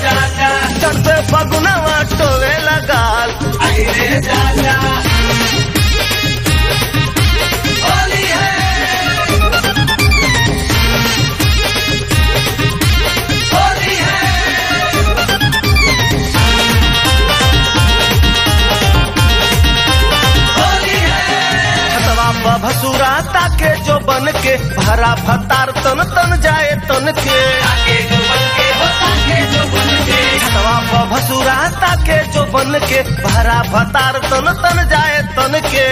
चढ़ते फगुनवा टोवे लगाल हतवा भसुरा ताके जो बन के भरा भतार तन तन जाए तन के हतवा भसुरा ताके जो बन के भरा भतार तन तन जाए तन के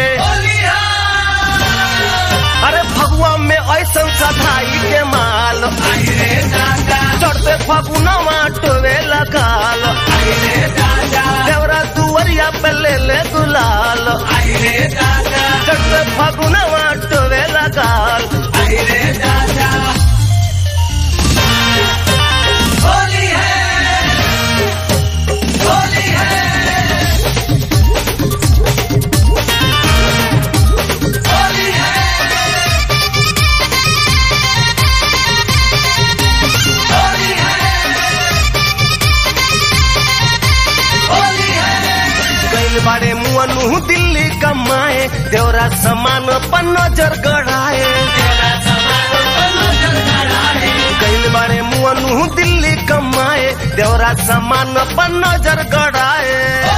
अरे भगवा में ऐसन सधाई के माल चढ़ते फगुनवा टोवे लगाल देवरा दुवरिया पे ले ले गुलाल चढ़ते फगुनवा टोवे लगाल गैल बाड़े मुअनु दिल्ली कमाए देवरा समान पर नजर गड़ाए गैल बाड़े मुअनु दिल्ली कमाए देवरा समान पर नजर गड़ाए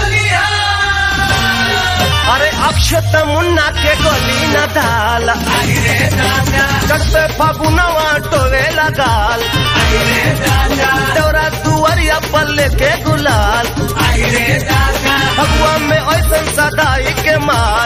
अरे अक्षत मुन्ना के गली न दाल चढ़ते फगुनवा टोवे लगाल देवरा दुआरिया पर लेके गुलाल भगवा में ऐसन सदाई के माल